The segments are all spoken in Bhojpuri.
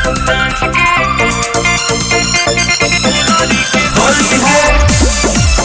होली है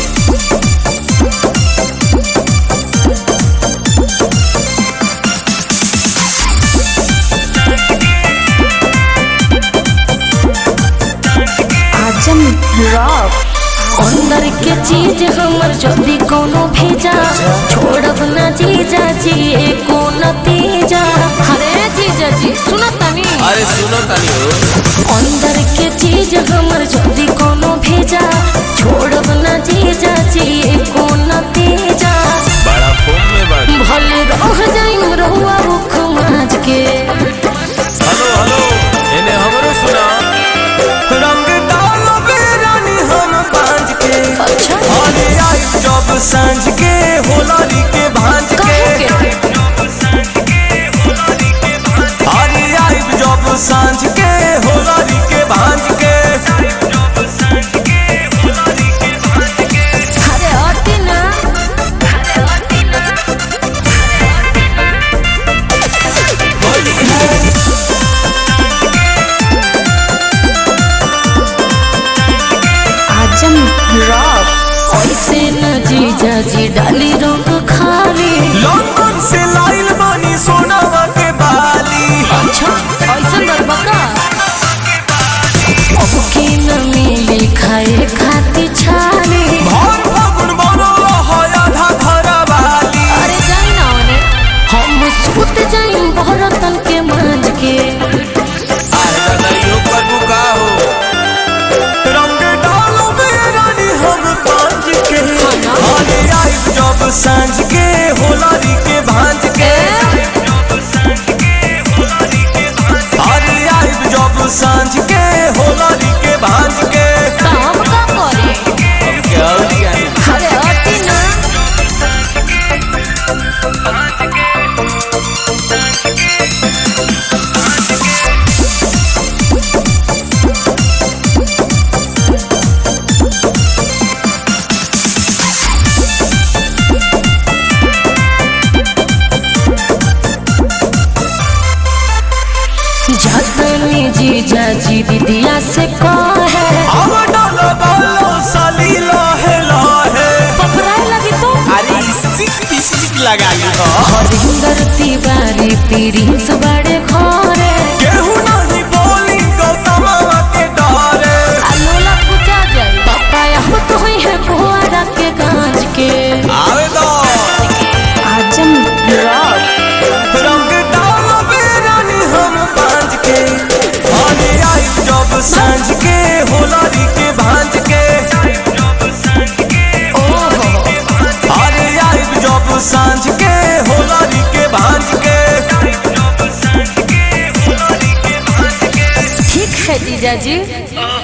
आजम रॉक अंदर के चीज हमर जल्दी कोनो भेजा छोड़ब ना जीजा जी एको नतीजा अरे जीजा जी सुना तनी अरे सुनो तनी हो अंदर के चीज हमर जल्दी कोनो भेजा छोड़ब ना जीजा जी एको नतीजा बड़ा फोन में बड़ भले रह जाइम रहुआ रुख माज के हेलो हेलो इन्हें हमरो सुना रंग डालो बेरानी हम बांझ के अच्छा अरे आई जब सांझ के होलारी के भांज के काहे अरे आई जब सांझ के होलारी के भांज के अरे हटी ना होली है आजम रॉक ऐसे न जीजा जी डाली रंग खाली लंदन से लाइल बानी सोनावा के बाली अच्छा ऐसा बरबका अब की न मिली खाए खाती छाली भर फागुन बनो है आधा घर वाली अरे जाई ना ओने हम सुत जाई भरतन के मांझ के अरे कन्हैयो प्रभु का हो रंग डालो बेरानी हम पांच के अरे आई जब सांझ के होलारी के भांज के अरे आई जब सांझ के होलारी के भांज के तो हम का करे हम क्या हो क्या अरे हटी ना जतनी जीजा जी दीदिया से कहे अब डालो बालो साली लाहे लाहे पकड़ाए लगी तो अरे स्टिक स्टिक लगा ली हो हरिंदर तिवारी प्रिंस बड़े घरे केहू नहीं बोली गौतमा के डरे अलोला पूजा जाए पापा हम तो हुई है फुहारा के गांज के आवे दो आजम रॉक रंग डालो बेरानी हम बांझ के आने आई जब सांझ के होलारी के भांज के ओहो अरे आई जब सांझ के होलारी के भांज के ठीक है जीजा जी